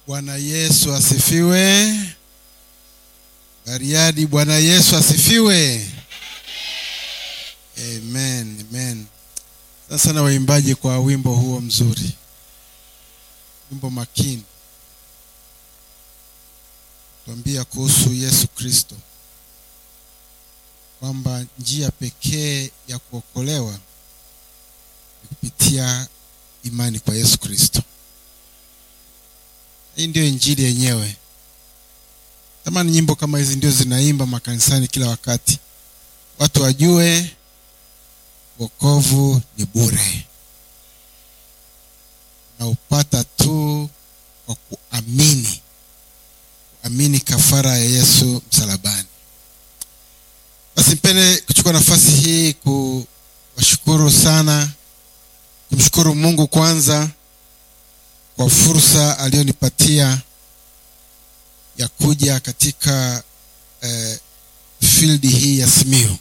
Bwana Yesu asifiwe. Bariadi, Bwana Yesu asifiwe. Amen, amen. Sasa sana waimbaji kwa wimbo huo mzuri, wimbo makini, tuambia kuhusu Yesu Kristo kwamba njia pekee ya kuokolewa ni kupitia imani kwa Yesu Kristo. Hii ndio injili yenyewe. Tamani nyimbo kama hizi ndio zinaimba makanisani kila wakati, watu wajue wokovu ni bure, na upata tu kwa kuamini, kuamini kafara ya Yesu msalabani. Basi mpende kuchukua nafasi hii kuwashukuru sana, kumshukuru Mungu kwanza kwa fursa aliyonipatia ya kuja katika eh, field hii ya Simiyu.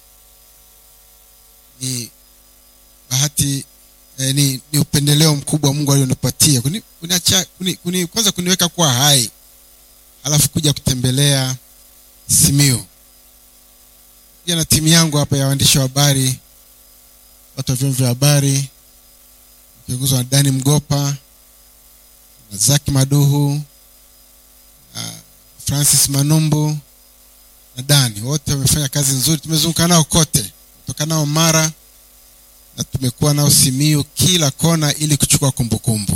Ni bahati eh, ni, ni upendeleo mkubwa Mungu alionipatia kuni, kuniacha, kuni, kuni, kwanza kuniweka kuwa hai alafu kuja kutembelea Simiyu pia na timu yangu hapa ya waandishi wa habari, watu wa vyombo vya habari kiongozwa na Dani Mgopa na Zaki Maduhu na Francis Manumbu na Dani, wote wamefanya kazi nzuri. Tumezunguka nao kote, kutoka nao Mara na tumekuwa nao Simiyu, kila kona, ili kuchukua kumbukumbu.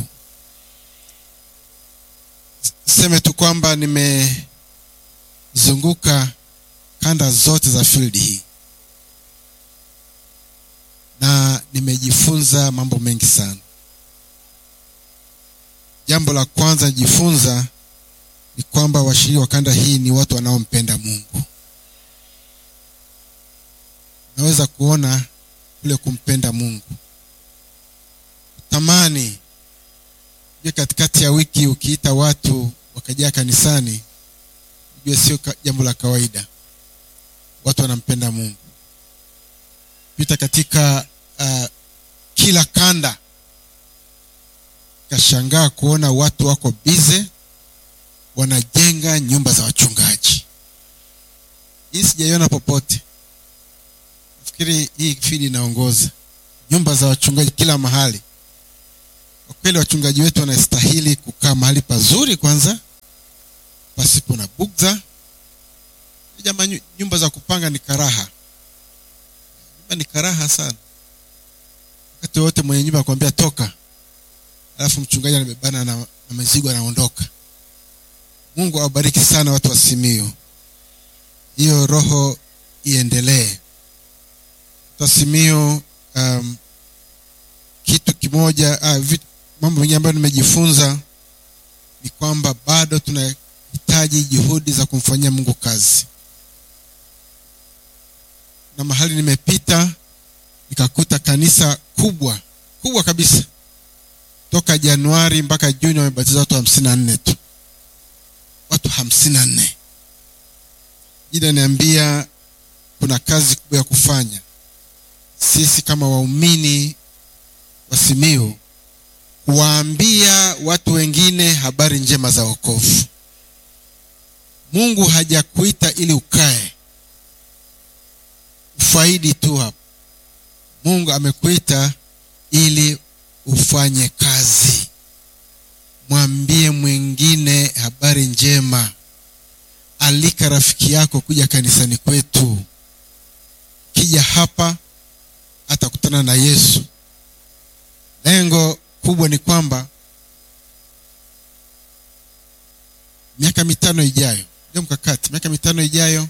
Seme tu kwamba nimezunguka kanda zote za field hii na nimejifunza mambo mengi sana. Jambo la kwanza nijifunza ni kwamba washiriki wa kanda hii ni watu wanaompenda Mungu. Naweza kuona kule kumpenda Mungu, tamani ujue, katikati ya wiki ukiita watu wakajaa kanisani, ujue sio jambo la kawaida. Watu wanampenda Mungu. Pita katika uh, kila kanda, kashangaa kuona watu wako bize wanajenga nyumba za wachungaji. Hii sijaiona popote. Nafikiri hii fidi inaongoza nyumba za wachungaji kila mahali. Kwa kweli, wachungaji wetu wanastahili kukaa mahali pazuri kwanza, pasipo na bugdha Jama, nyumba za kupanga ni karaha, nyumba ni karaha sana. Wakati wote mwenye nyumba akwambia toka, alafu mchungaji anabebana na, na mizigo anaondoka. Mungu awabariki sana watu wa Simiyu, hiyo roho iendelee. Watu wa Simiyu, um, kitu kimoja uh, vitu, mambo mengine ambayo nimejifunza ni kwamba bado tunahitaji juhudi za kumfanyia Mungu kazi na mahali nimepita nikakuta kanisa kubwa kubwa kabisa, toka Januari mpaka Juni wamebatiza watu hamsini na nne tu, watu hamsini na nne. Jida niambia kuna kazi kubwa ya kufanya. Sisi kama waumini wa Simiyu kuwaambia watu wengine habari njema za wokovu. Mungu hajakuita ili ukae ufaidi tu hapo. Mungu amekuita ili ufanye kazi. Mwambie mwingine habari njema, alika rafiki yako kuja kanisani kwetu. Kija hapa atakutana na Yesu. Lengo kubwa ni kwamba miaka mitano ijayo, ndio mkakati, miaka mitano ijayo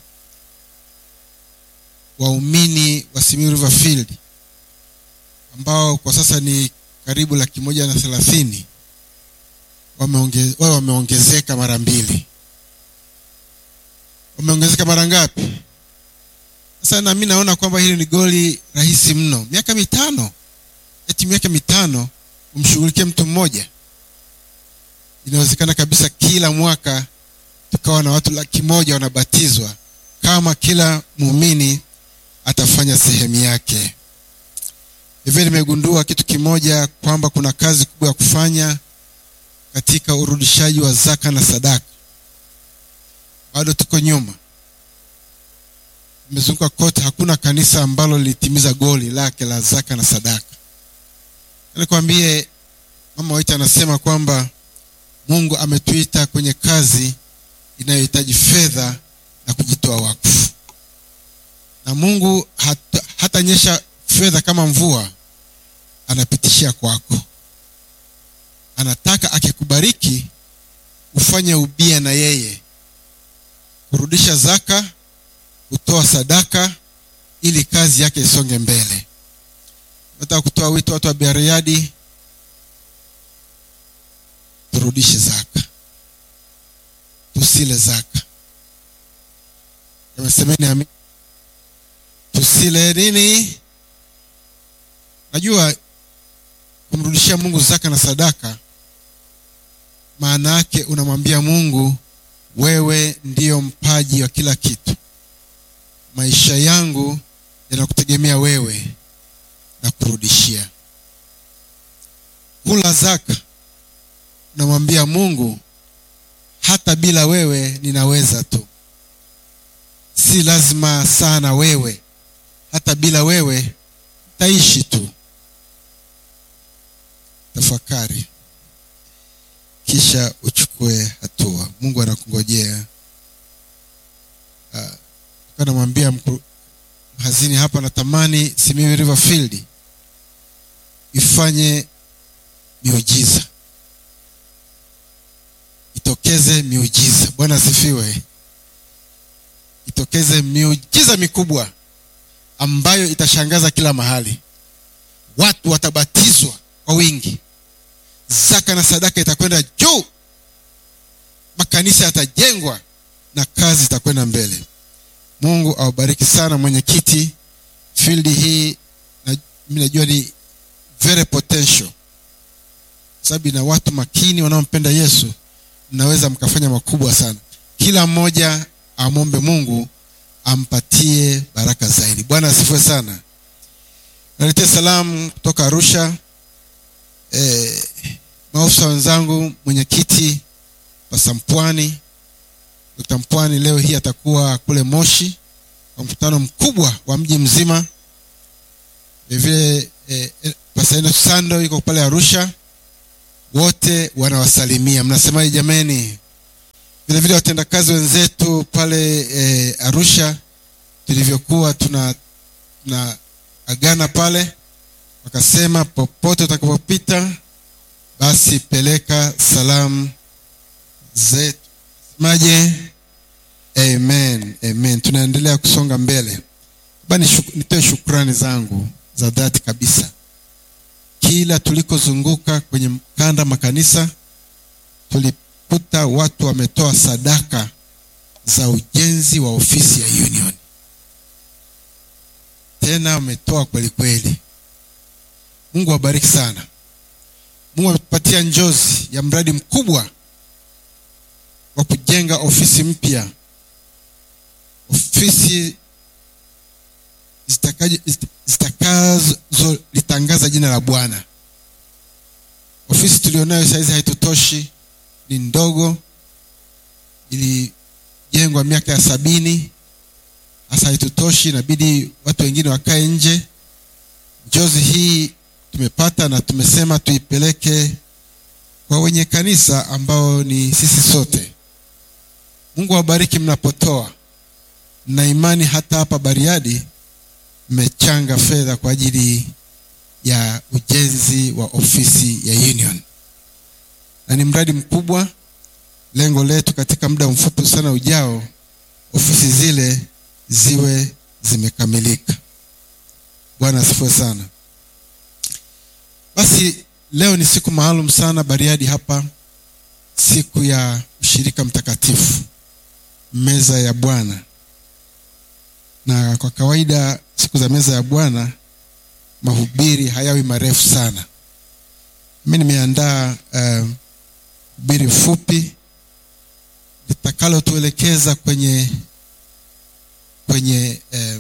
waumini wa Simiyu River Field ambao kwa sasa ni karibu laki moja na thelathini wameonge, wao wameongezeka mara mbili. Wameongezeka mara ngapi? Sasa na mimi naona kwamba hili ni goli rahisi mno. Miaka mitano, eti miaka mitano umshughulikie mtu mmoja. Inawezekana kabisa kila mwaka tukawa na watu laki moja wanabatizwa kama kila muumini atafanya sehemu yake. Hivyo nimegundua kitu kimoja kwamba kuna kazi kubwa ya kufanya katika urudishaji wa zaka na sadaka bado tuko nyuma imezunguka kote hakuna kanisa ambalo lilitimiza goli lake la zaka na sadaka nikwambie mama waita anasema kwamba mungu ametuita kwenye kazi inayohitaji fedha na kujitoa wakfu na mungu hata, hatanyesha fedha kama mvua anapitishia kwako anataka akikubariki ufanye ubia na yeye kurudisha zaka kutoa sadaka ili kazi yake isonge mbele nataka kutoa wito watu wa bariadi turudishe zaka tusile zaka amesemeni ami tusile nini najua kumrudishia mungu zaka na sadaka maana yake unamwambia mungu wewe ndiyo mpaji wa kila kitu maisha yangu yanakutegemea wewe na kurudishia kula zaka unamwambia mungu hata bila wewe ninaweza tu si lazima sana wewe hata bila wewe taishi tu tafakari kisha uchukue hatua mungu anakungojea uh, namwambia mhazini hapa natamani simiyu river field ifanye miujiza itokeze miujiza bwana asifiwe itokeze miujiza mikubwa ambayo itashangaza kila mahali watu watabatizwa kwa wingi zaka na sadaka itakwenda juu makanisa yatajengwa na kazi itakwenda mbele mungu awabariki sana mwenyekiti fildi hii na, mi najua ni very potential sababu ina watu makini wanaompenda yesu mnaweza mkafanya makubwa sana kila mmoja amwombe mungu ampatie baraka zaidi bwana asifue sana naletea salamu kutoka arusha e, maofisa wenzangu mwenyekiti pasa mpwani dr mpwani leo hii atakuwa kule moshi kwa mkutano mkubwa wa mji mzima vilevile e, e, pasaino sando iko pale arusha wote wanawasalimia mnasemaje jameni vile vile watendakazi wenzetu pale e, arusha tulivyokuwa tuna tuna agana pale wakasema popote utakapopita basi peleka salamu zetu semaje amen amen tunaendelea kusonga mbele ba nitoe shukrani zangu za dhati kabisa kila tulikozunguka kwenye kanda makanisa tulikuta watu wametoa sadaka za ujenzi wa ofisi ya union tena wametoa kweli kweli mungu awabariki sana mungu ametupatia njozi ya mradi mkubwa wa kujenga ofisi mpya ofisi zitakazolitangaza jina la bwana ofisi tulionayo sahizi haitutoshi ni ndogo ilijengwa miaka ya sabini hasa haitutoshi inabidi watu wengine wakae nje njozi hii tumepata na tumesema tuipeleke kwa wenye kanisa ambao ni sisi sote mungu awabariki mnapotoa na imani hata hapa bariadi mmechanga fedha kwa ajili ya ujenzi wa ofisi ya union na ni mradi mkubwa lengo letu katika muda mfupi sana ujao ofisi zile ziwe zimekamilika bwana asifue sana basi leo ni siku maalum sana bariadi hapa siku ya ushirika mtakatifu meza ya bwana na kwa kawaida siku za meza ya bwana mahubiri hayawi marefu sana mi nimeandaa uh, hubiri fupi litakalotuelekeza kwenye kwenye uh,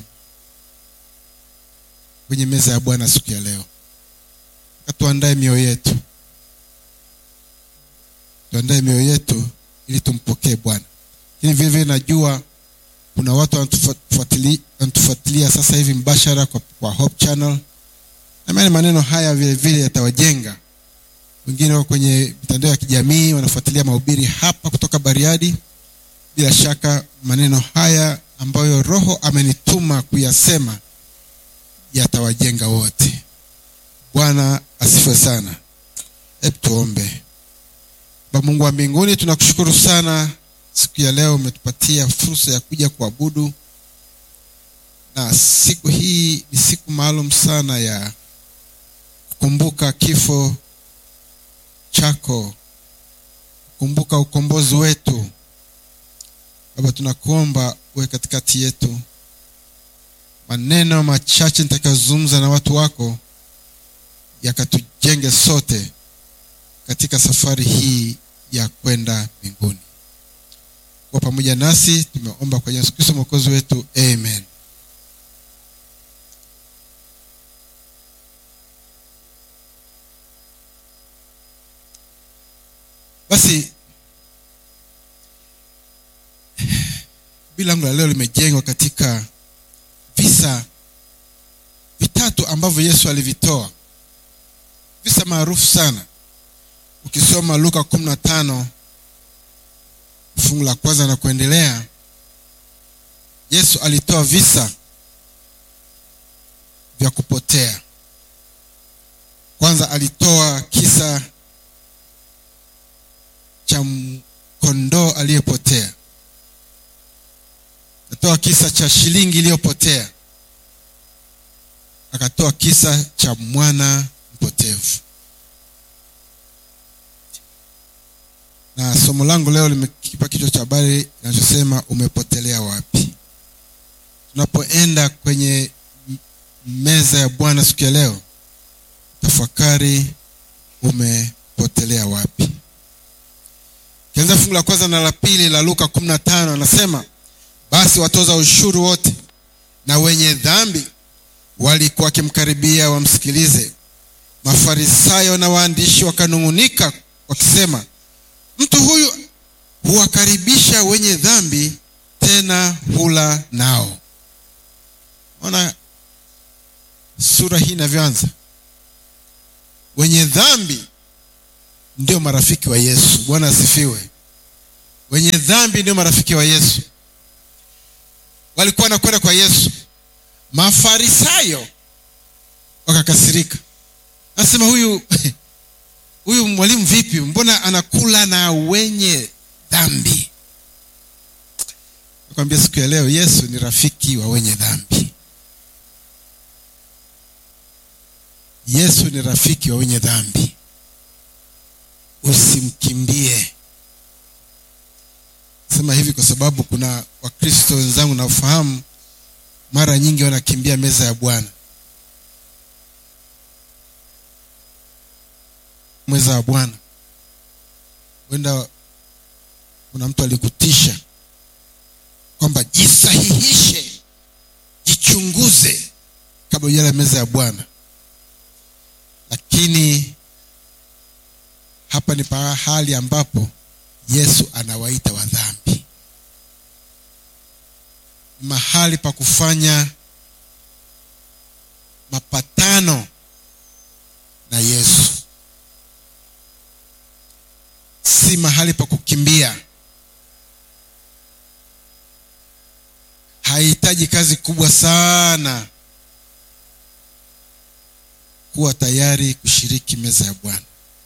kwenye meza ya bwana siku ya leo tuandae mioyo yetu tuandae mioyo yetu ili tumpokee bwana lakini vile vile najua kuna watu wanatufuatilia wanatufuatilia sasa hivi mbashara kwa, kwa hope channel namani maneno haya vile vile yatawajenga wengine wako kwenye mitandao ya kijamii wanafuatilia mahubiri hapa kutoka bariadi bila shaka maneno haya ambayo roho amenituma kuyasema yatawajenga wote bwana asifiwe sana hebu tuombe baba mungu wa mbinguni tunakushukuru sana siku ya leo umetupatia fursa ya kuja kuabudu na siku hii ni siku maalum sana ya kukumbuka kifo chako kukumbuka ukombozi wetu baba tunakuomba uwe katikati yetu maneno machache nitakayozungumza na watu wako yakatujenge sote katika safari hii ya kwenda mbinguni kuwa pamoja nasi tumeomba kwa yesu kristo mwokozi wetu amen basi langu la leo limejengwa katika visa vitatu ambavyo yesu alivitoa visa maarufu sana ukisoma luka kumi na tano fungu la kwanza na kuendelea yesu alitoa visa vya kupotea kwanza alitoa kisa cha kondoo aliyepotea akatoa kisa cha shilingi iliyopotea akatoa kisa cha mwana mpotevu na somo langu leo limekipa kichwa cha habari kinachosema umepotelea wapi tunapoenda kwenye meza ya bwana siku ya leo tafakari umepotelea wapi kianza fungu la kwanza na la pili la luka kumi na tano anasema basi watoza ushuru wote na wenye dhambi walikuwa wakimkaribia wamsikilize mafarisayo na waandishi wakanung'unika wakisema mtu huyu huwakaribisha wenye dhambi tena hula nao ona sura hii inavyoanza wenye dhambi ndio marafiki wa yesu bwana asifiwe wenye dhambi ndio marafiki wa yesu walikuwa wanakwenda kwa yesu mafarisayo wakakasirika nasema huyu huyu mwalimu vipi mbona anakula na wenye dhambi nakwambia siku ya leo yesu ni rafiki wa wenye dhambi yesu ni rafiki wa wenye dhambi usimkimbie sema hivi kwa sababu kuna wakristo wenzangu nafahamu mara nyingi wanakimbia meza ya bwana meza ya bwana huenda kuna mtu alikutisha kwamba jisahihishe jichunguze kabla ujala meza ya bwana lakini hapa ni pahali ambapo yesu anawaita wadhambi ni mahali pa kufanya mapatano na yesu si mahali pa kukimbia haihitaji kazi kubwa sana kuwa tayari kushiriki meza ya bwana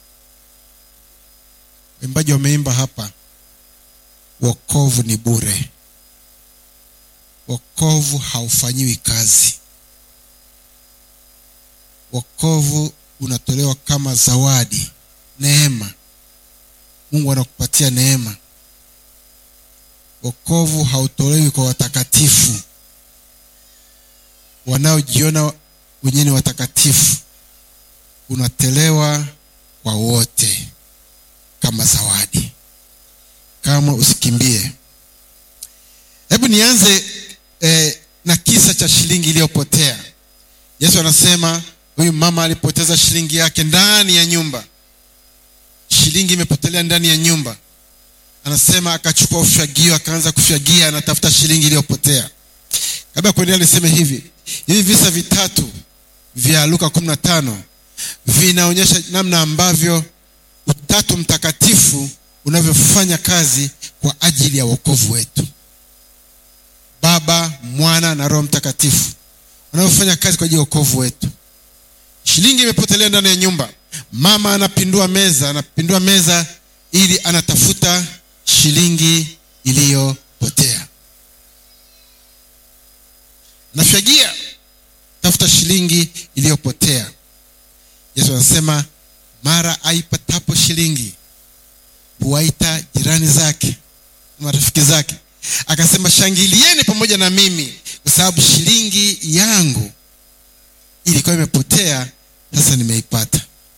waimbaji wameimba hapa wokovu ni bure wokovu haufanyiwi kazi wokovu unatolewa kama zawadi neema mungu anakupatia neema wokovu hautolewi kwa watakatifu wanaojiona wenyewe ni watakatifu unatolewa kwa wote kama zawadi kama usikimbie hebu nianze eh, na kisa cha shilingi iliyopotea yesu anasema huyu mama alipoteza shilingi yake ndani ya nyumba shilingi imepotelea ndani ya nyumba anasema akachukua ufyagio akaanza kufyagia anatafuta shilingi iliyopotea kabla ya kuendelea niseme hivi hivi visa vitatu vya luka 15 vinaonyesha namna ambavyo utatu mtakatifu unavyofanya kazi kwa ajili ya wokovu wetu baba mwana na roho mtakatifu unavyofanya kazi kwa ajili ya wokovu wetu shilingi imepotelea ndani ya nyumba mama anapindua meza anapindua meza ili anatafuta shilingi iliyopotea nafyagia tafuta shilingi iliyopotea yesu anasema mara aipatapo shilingi huwaita jirani zake marafiki zake akasema shangilieni pamoja na mimi kwa sababu shilingi yangu ilikuwa imepotea sasa nimeipata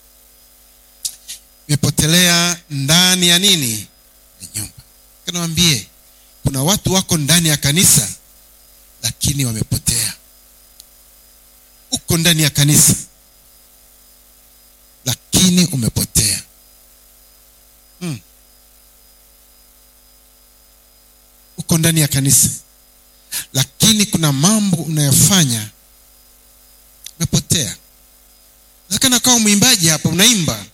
imepotelea ndani ya nini ya nyumba kanawambie kuna watu wako ndani ya kanisa lakini wamepotea uko ndani ya kanisa lakini umepotea hmm. uko ndani ya kanisa lakini kuna mambo unayofanya umepotea nawezekana kawa mwimbaji hapa unaimba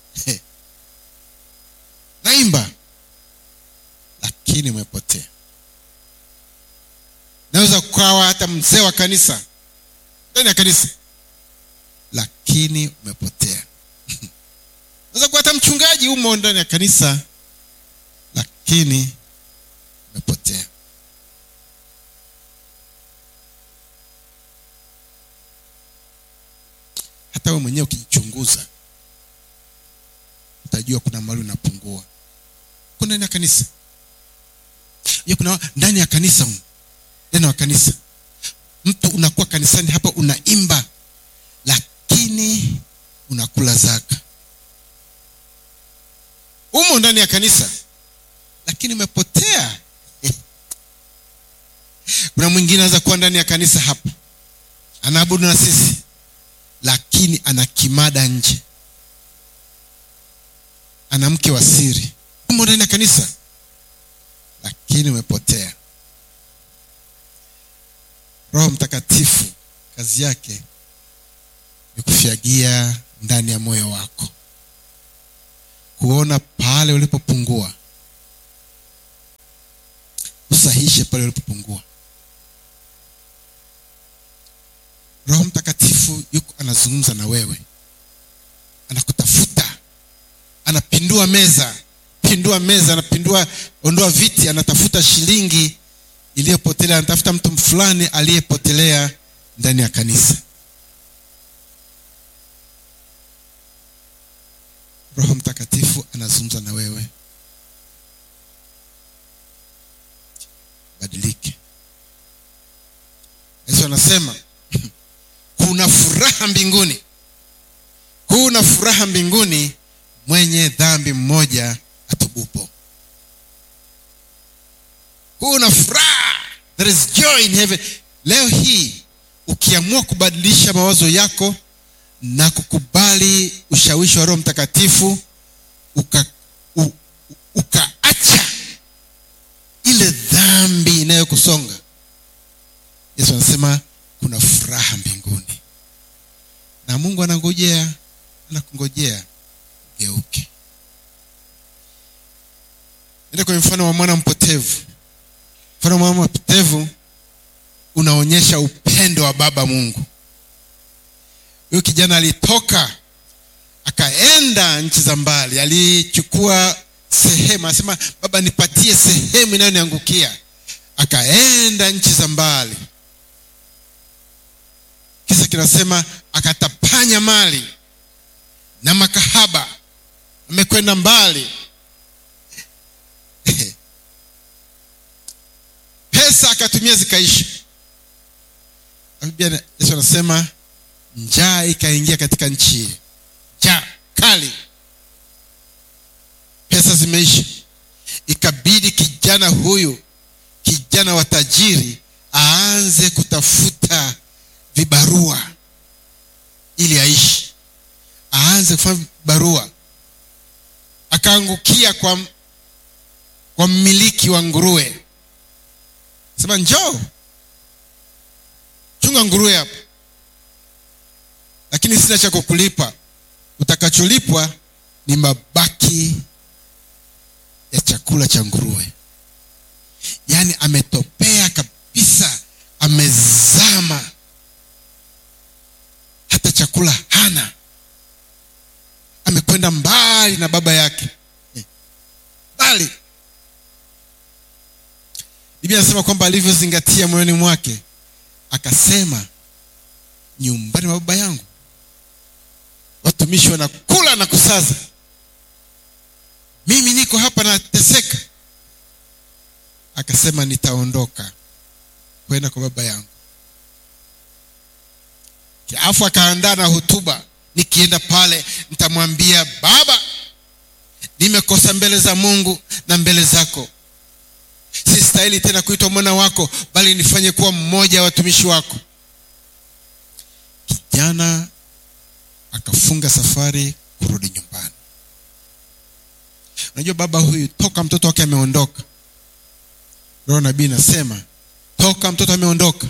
naimba lakini umepotea naweza kukawa hata mzee wa kanisa ndani ya kanisa lakini umepotea naweza kuwa hata mchungaji umo ndani ya kanisa lakini umepotea hata we mwenyewe ukijichunguza utajua kuna mali unapungua uko ndani ya kanisa ya kuna ndani ya kanisa humu, ndani ya kanisa mtu unakuwa kanisani hapa unaimba lakini unakula zaka umo ndani ya kanisa lakini umepotea kuna mwingine anaweza kuwa ndani ya kanisa hapa anaabudu na sisi lakini ana kimada nje ana mke wa siri umo ndani ya kanisa lakini umepotea roho mtakatifu kazi yake ni kufyagia ndani ya moyo wako kuona pale ulipopungua usahishe pale ulipopungua roho mtakatifu yuko anazungumza na wewe anakutafuta anapindua meza pindua meza anapindua ondoa viti anatafuta shilingi iliyopotelea anatafuta mtu fulani aliyepotelea ndani ya kanisa roho mtakatifu anazungumza na wewe badilike yesu anasema kuna furaha mbinguni kuna furaha mbinguni mwenye dhambi mmoja atubupo kuna furaha there is joy in heaven leo hii ukiamua kubadilisha mawazo yako na kukubali ushawishi wa roho mtakatifu uka, u, ukaacha ile dhambi inayokusonga yesu anasema kuna furaha mbinguni na mungu anangojea anakungojea ugeuke enda kwenye mfano wa mwana mpotevu mfano wa mwana mpotevu unaonyesha upendo wa baba mungu huyu kijana alitoka akaenda nchi za mbali alichukua sehemu anasema baba nipatie sehemu inayoniangukia akaenda nchi za mbali kisa kinasema akatapanya mali na makahaba amekwenda mbali pesa akatumia zikaisha biblia yesu anasema njaa ikaingia katika nchi ile njaa kali pesa zimeisha ikabidi kijana huyu kijana wa tajiri aanze kutafuta vibarua ili aishi aanze kufanya vibarua akaangukia kwa, kwa mmiliki wa nguruwe sema njoo chunga nguruwe hapo lakini sina cha kukulipa utakacholipwa ni mabaki ya chakula cha nguruwe yaani ametopea kabisa amezama hata chakula hana amekwenda mbali na baba yake mbali biblia anasema kwamba alivyozingatia moyoni mwake akasema nyumbani mwa baba yangu watumishi wanakula na kusaza mimi niko hapa nateseka akasema nitaondoka kwenda kwa baba yangu alafu akaandaa na hotuba nikienda pale nitamwambia baba nimekosa mbele za mungu na mbele zako sistahili tena kuitwa mwana wako bali nifanye kuwa mmoja wa watumishi wako kijana akafunga safari kurudi nyumbani unajua baba huyu toka mtoto wake ameondoka roho nabii nasema toka mtoto ameondoka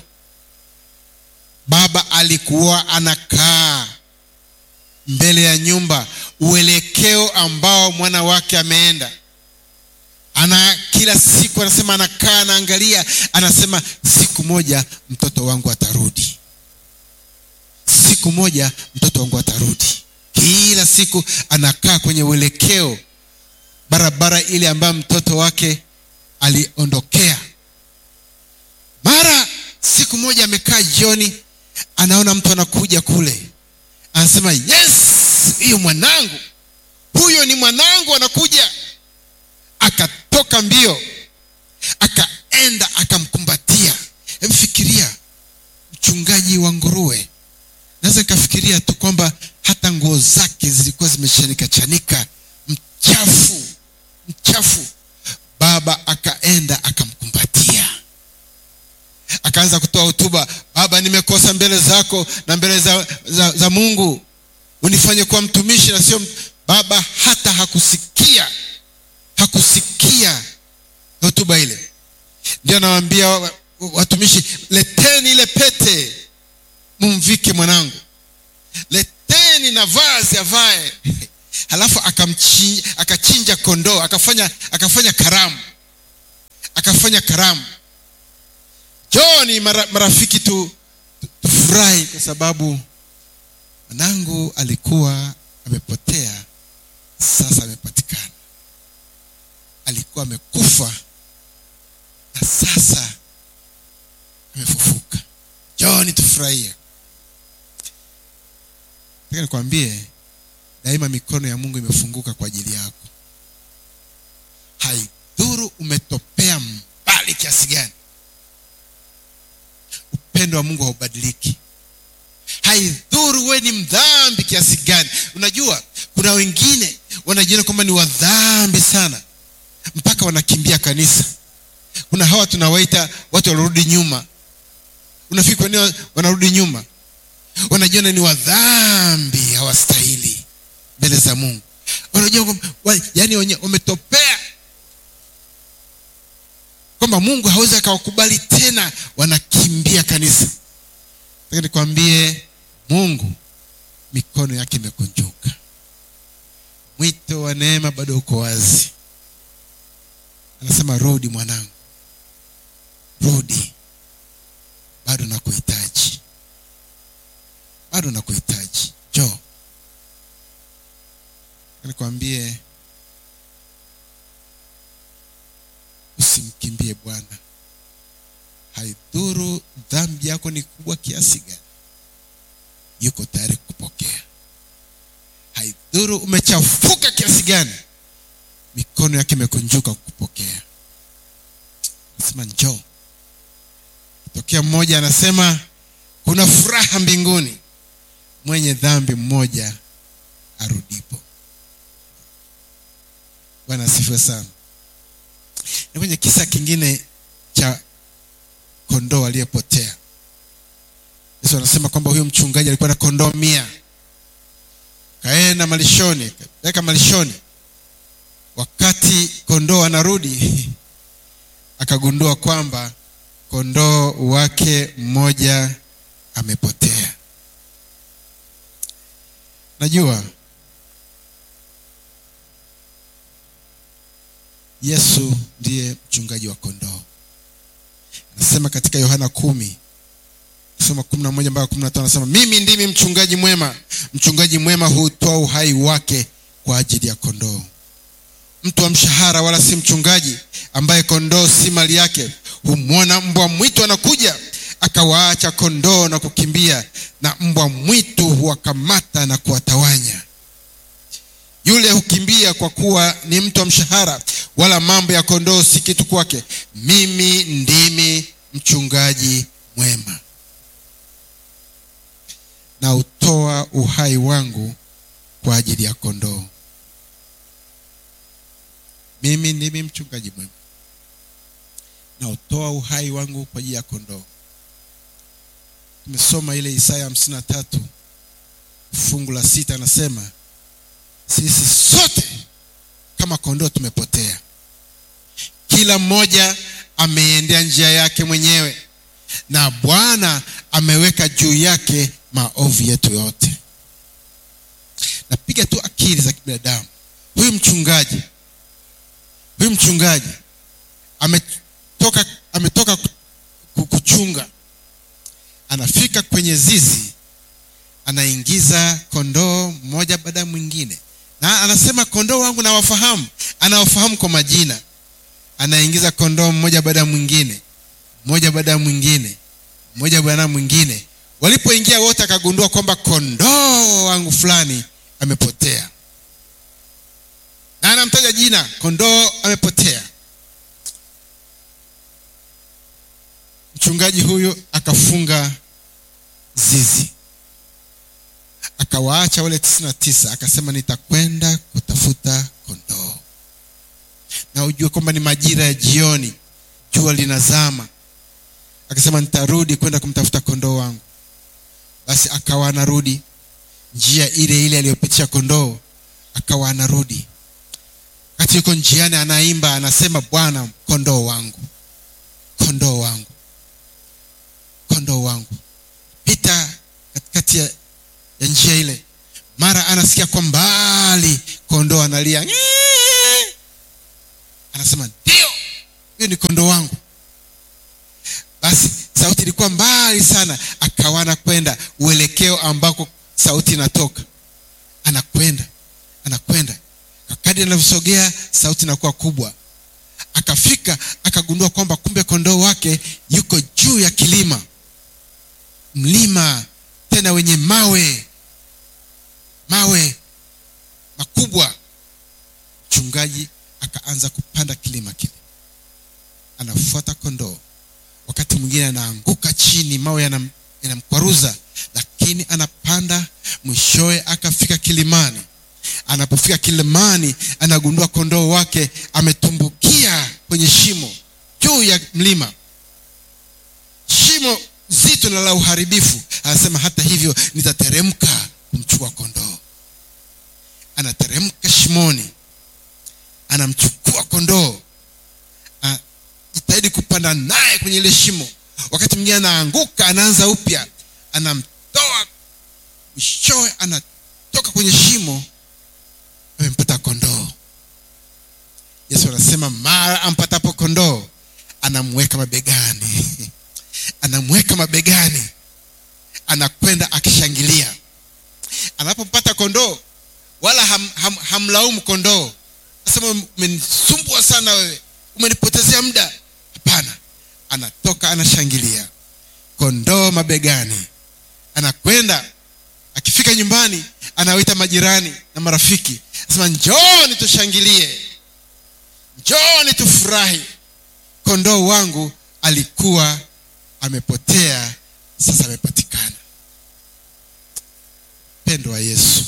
baba alikuwa anakaa mbele ya nyumba uelekeo ambao mwana wake ameenda ana kila siku anasema anakaa anaangalia anasema siku moja mtoto wangu atarudi siku moja mtoto wangu atarudi kila siku anakaa kwenye uelekeo barabara ile ambayo mtoto wake aliondokea mara siku moja amekaa jioni anaona mtu anakuja kule anasema yes hiyo mwanangu huyo ni mwanangu anakuja akatoka mbio akaenda akamkumbatia emfikiria mchungaji wa nguruwe naweza nikafikiria tu kwamba hata nguo zake zilikuwa zimeshanika chanika mchafu mchafu baba akaenda akamkumbatia akaanza kutoa hotuba baba nimekosa mbele zako na mbele za, za, za mungu unifanye kuwa mtumishi na sio baba hata hakusikia hakusikia hotuba ile ndio anawaambia watumishi leteni ile pete mumvike mwanangu leteni na vazi avae halafu akamchinja, akachinja kondoo akafanya akafanya karamu akafanya karamu joni mara, marafiki tu tufurahi kwa sababu mwanangu alikuwa amepotea sasa amepatikana alikuwa amekufa na sasa amefufuka joni tufurahie taka nikwambie daima mikono ya mungu imefunguka kwa ajili yako haidhuru umetopea mbali kiasi gani upendo wa mungu haubadiliki haidhuru we ni mdhambi kiasi gani unajua kuna wengine wanajiona kwamba ni wadhambi sana mpaka wanakimbia kanisa kuna hawa tunawaita watu wanarudi nyuma unafikiri kwa nini wanarudi nyuma wanajiona ni wadhambi hawastahili mbele za mungu wanajua wa, yani wametopea kwamba mungu hawezi akawakubali tena wanakimbia kanisa taka nikwambie mungu mikono yake imekunjuka mwito wa neema bado uko wazi anasema rudi mwanangu rudi bado nakuhitaji bado nakuhitaji jo nikwambie usimkimbie bwana haidhuru dhambi yako ni kubwa kiasi gani yuko tayari kupokea haidhuru umechafuka kiasi gani mikono yake imekunjuka kukupokea nasema njoo tokea mmoja anasema kuna furaha mbinguni mwenye dhambi mmoja arudipo bwana asifiwe sana ni kwenye kisa kingine cha kondoo aliyepotea yesu anasema kwamba huyo mchungaji alikuwa na kondoo mia kaenda malishoni kapeleka malishoni wakati kondoo anarudi akagundua kwamba kondoo wake mmoja amepotea najua yesu ndiye mchungaji wa kondoo anasema katika yohana kumi soma kumi na moja mpaka kumi na tano anasema mimi ndimi mchungaji mwema mchungaji mwema hutoa uhai wake kwa ajili ya kondoo mtu wa mshahara wala si mchungaji ambaye kondoo si mali yake humwona mbwa mwitu anakuja akawaacha kondoo na kukimbia na mbwa mwitu huwakamata na kuwatawanya yule hukimbia kwa kuwa ni mtu wa mshahara wala mambo ya kondoo si kitu kwake mimi ndimi mchungaji mwema na utoa uhai wangu kwa ajili ya kondoo mimi ndimi mchungaji mwema na utoa uhai wangu kwa ajili ya kondoo tumesoma ile isaya hamsini na tatu fungu la sita anasema sisi sote kama kondoo tumepotea kila mmoja ameiendea njia yake mwenyewe na bwana ameweka juu yake maovu yetu yote napiga tu akili za kibinadamu huyu mchungaji huyu mchungaji ametoka ametoka kuchunga anafika kwenye zizi anaingiza kondoo mmoja baada ya mwingine na anasema kondoo wangu nawafahamu anawafahamu kwa majina anaingiza kondoo mmoja baada ya mwingine mmoja baada ya mwingine mmoja baada ya mwingine walipoingia wote akagundua kwamba kondoo wangu fulani amepotea na anamtaja jina kondoo amepotea mchungaji huyu akafunga zizi akawaacha wale tisini na tisa akasema nitakwenda kutafuta kondoo na ujue kwamba ni majira ya jioni jua linazama akasema nitarudi kwenda kumtafuta kondoo wangu basi akawa anarudi njia ile ile aliyopitisha kondoo akawa anarudi wakati yuko njiani anaimba anasema bwana kondoo wangu kondoo wangu kondoo wangu pita katikati ya, ya njia ile mara anasikia kwa mbali kondoo analia Nyee! anasema ndio huyo ni kondoo wangu basi sauti ilikuwa mbali sana akawa anakwenda uelekeo ambako sauti inatoka anakwenda anakwenda kadri anavyosogea sauti inakuwa kubwa akafika akagundua kwamba kumbe kondoo wake yuko juu ya kilima mlima tena wenye mawe mawe makubwa mchungaji akaanza kupanda kilima kile anafuata kondoo wakati mwingine anaanguka chini mawe yanam, yanamkwaruza lakini anapanda mwishowe akafika kilimani anapofika kilimani anagundua kondoo wake ametumbukia kwenye shimo juu ya mlima shimo zito na la uharibifu anasema hata hivyo nitateremka kumchukua kondoo anateremka shimoni anamchukua kondoo jitahidi kupanda naye kwenye ile shimo wakati mwingine anaanguka anaanza upya anamtoa mwishowe anatoka kwenye shimo amempata kondoo yesu anasema mara ampatapo kondoo anamweka mabegani anamweka mabegani anakwenda akishangilia anapompata kondoo wala ham, ham, hamlaumu kondoo asema umenisumbua sana wewe umenipotezea muda hapana anatoka anashangilia kondoo mabegani anakwenda akifika nyumbani anawaita majirani na marafiki anasema njooni tushangilie njooni tufurahi kondoo wangu alikuwa amepotea sasa amepatikana upendo wa yesu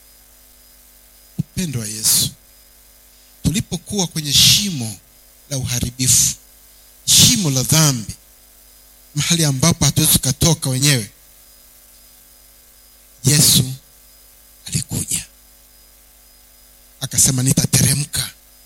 upendo wa yesu tulipokuwa kwenye shimo la uharibifu shimo la dhambi mahali ambapo hatuwezi tukatoka wenyewe yesu alikuja akasema nitateremka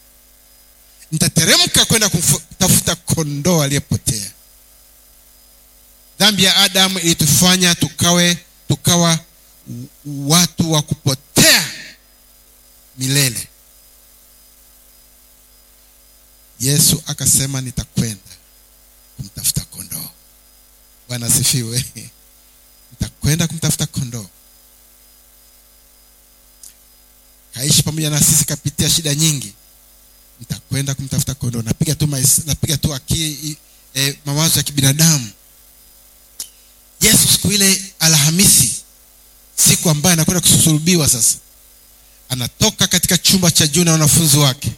nitateremka kwenda kutafuta kondoo aliyepotea dhambi ya adamu ilitufanya tukawe tukawa watu wa kupotea milele yesu akasema nitakwenda kumtafuta kondoo bwana asifiwe nitakwenda kumtafuta kondoo kaishi pamoja na sisi kapitia shida nyingi nitakwenda kumtafuta kondoo napiga tu mais, napiga tu akili e, mawazo ya kibinadamu yesu siku ile alhamisi siku ambayo anakwenda kusulubiwa sasa anatoka katika chumba cha juu na wanafunzi wake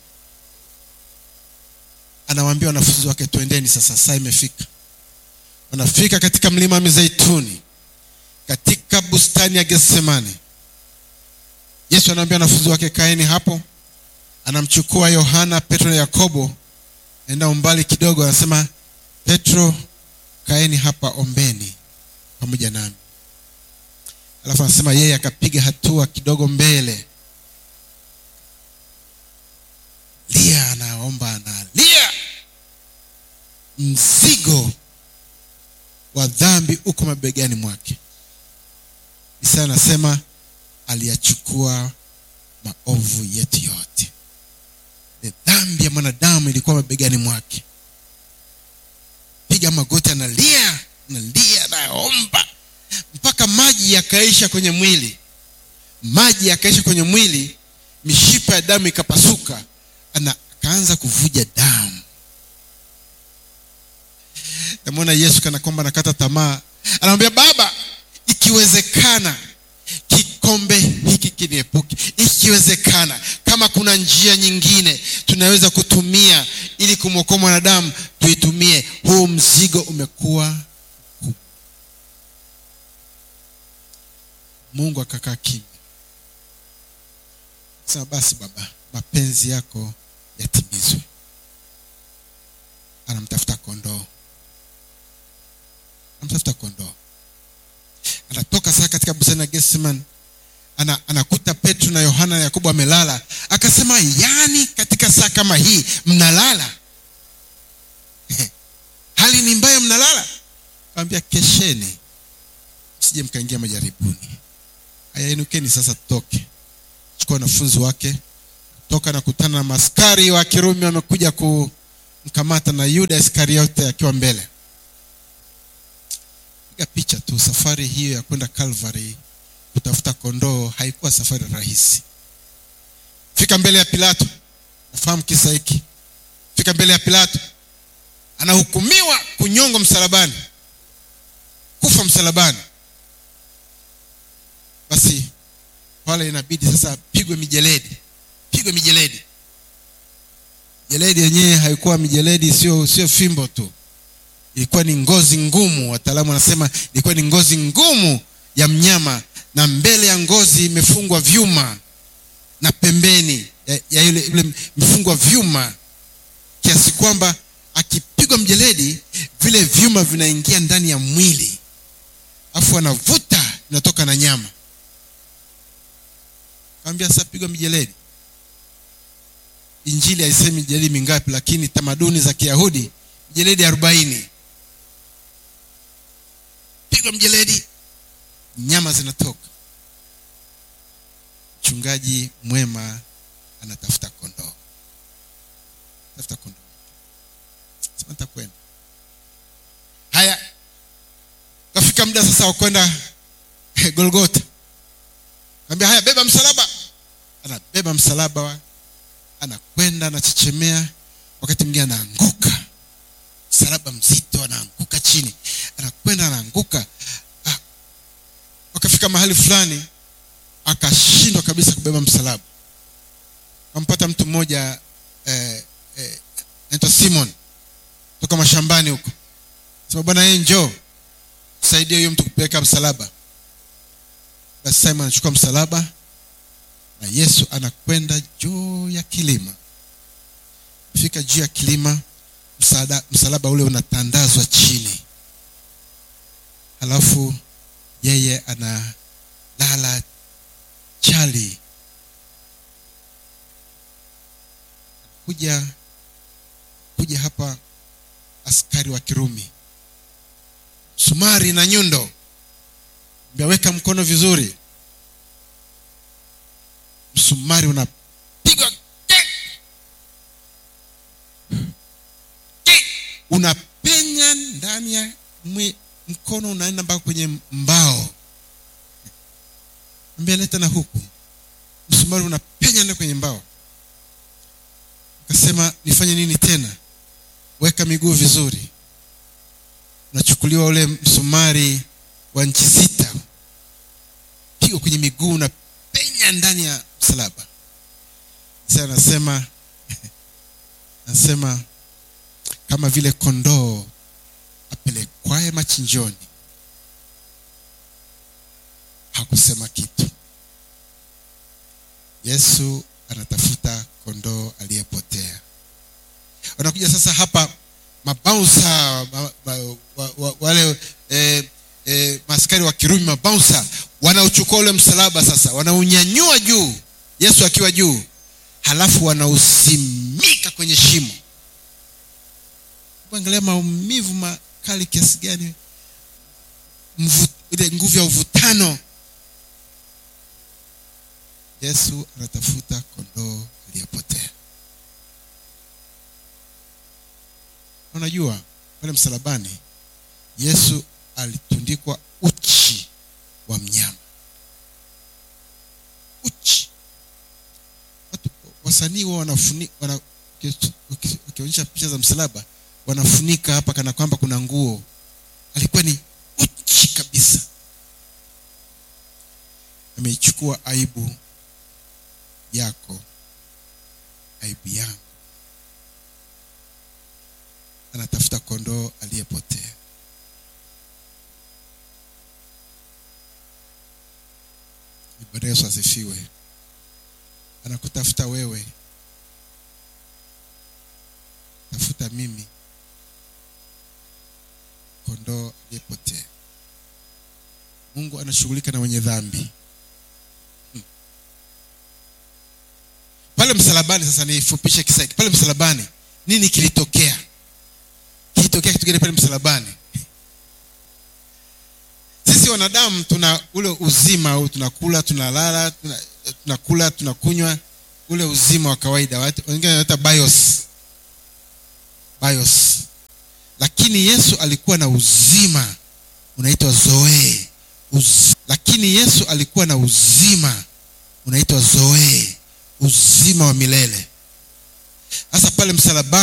anawaambia wanafunzi wake twendeni sasa saa imefika wanafika katika mlima wa mizeituni katika bustani ya getsemani yesu anaambia wanafunzi wake kaeni hapo anamchukua yohana petro na yakobo enda umbali kidogo anasema petro kaeni hapa ombeni pamoja nami alafu anasema yeye akapiga hatua kidogo mbele lia anaomba analia mzigo wa dhambi uko mabegani mwake isa anasema aliyachukua maovu yetu yote Ile dhambi ya mwanadamu ilikuwa mabegani mwake piga magoti analia analia anaomba mpaka maji yakaisha kwenye mwili maji yakaisha kwenye mwili mishipa ya damu ikapasuka ana akaanza kuvuja damu namwona yesu kana kwamba anakata tamaa anamwambia baba ikiwezekana kikombe hiki kiniepuke ikiwezekana kama kuna njia nyingine tunaweza kutumia ili kumwokoa mwanadamu tuitumie huu mzigo umekuwa mkubwa mungu akakaa kimya sema basi baba mapenzi yako yatimizwe anamtafuta kondoo anamtafuta kondoo anatoka sasa katika bustani ya Getsemani ana, anakuta Petro na Yohana na Yakobo amelala akasema yani katika saa kama hii mnalala hali ni mbaya mnalala kaambia kesheni msije mkaingia majaribuni haya inukeni sasa tutoke chukua wanafunzi wake toka na kutana na maskari wa kirumi wamekuja kumkamata na yuda iskariote akiwa mbele piga picha tu safari hiyo ya kwenda calvary kutafuta kondoo haikuwa safari rahisi fika mbele ya pilato nafahamu kisa hiki fika mbele ya pilato anahukumiwa kunyongwa msalabani kufa msalabani basi pale inabidi sasa apigwe mijeledi pigwe mijeledi jeledi yenyewe haikuwa mijeledi sio sio fimbo tu ilikuwa ni ngozi ngumu wataalamu wanasema ilikuwa ni ngozi ngumu ya mnyama na mbele ya ngozi imefungwa vyuma na pembeni ya, ya ile, ile imefungwa vyuma kiasi kwamba akipigwa mjeledi vile vyuma vinaingia ndani ya mwili afu anavuta inatoka na nyama kaambia sasa pigwa mijeledi injili haisemi mijeledi mingapi lakini tamaduni za kiyahudi mijeledi arobaini pigwa mjeledi nyama zinatoka mchungaji mwema anatafuta kondoo tafuta kondoo sema nitakwenda haya kafika muda sasa wa kwenda golgota kaambia haya beba msalaba anabeba msalaba wa anakwenda anachechemea wakati mwingine anaanguka msalaba mzito anaanguka chini anakwenda anaanguka ah. wakafika mahali fulani akashindwa kabisa kubeba msalaba kampata mtu mmoja eh, eh, naitwa simon toka mashambani huko sema bwana yeye njoo saidia huyo mtu kupeleka msalaba basi simon anachukua msalaba na yesu anakwenda juu ya kilima fika juu ya kilima msaada, msalaba ule unatandazwa chini halafu yeye analala chali kuja wanakuja hapa askari wa kirumi sumari na nyundo weka mkono vizuri msumari unapigwa unapenya ndani ya mwe, mkono unaenda mpaka kwenye mbao ambia leta na huku msumari unapenya ndani kwenye mbao akasema nifanye nini tena weka miguu vizuri unachukuliwa ule msumari wa nchi sita pigo kwenye miguu unapenya ndani ya msalaba sasa anasema anasema kama vile kondoo apelekwaye machinjoni hakusema kitu yesu anatafuta kondoo aliyepotea wanakuja sasa hapa mabaunsa ma, ma, wa, wa, wale eh, eh, maskari wa kirumi mabaunsa wanauchukua ule msalaba sasa wanaunyanyua juu yesu akiwa juu halafu wanausimika kwenye shimo angalia maumivu makali kiasi gani ile nguvu ya uvutano yesu anatafuta kondoo aliyepotea unajua pale msalabani yesu alitundikwa uchi wa mnyama uchi watu wasanii wa wanafuni wana, wakionyesha picha za msalaba wanafunika hapa kana kwamba kuna nguo alikuwa ni uchi kabisa ameichukua aibu yako aibu yangu anatafuta kondoo aliyepotea bwana yesu asifiwe anakutafuta wewe tafuta mimi kondoo aliyepotea mungu anashughulika na wenye dhambi hmm. pale msalabani sasa nifupishe kisa pale msalabani nini kilitokea kilitokea kitu gani pale msalabani sisi wanadamu tuna ule uzima au tunakula tunalala tuna, tunakula tunakunywa ule uzima wa kawaida wengine wanaita bios bios lakini yesu alikuwa na uzima unaitwa zoe Uz... lakini yesu alikuwa na uzima unaitwa zoe uzima wa milele sasa pale msalabani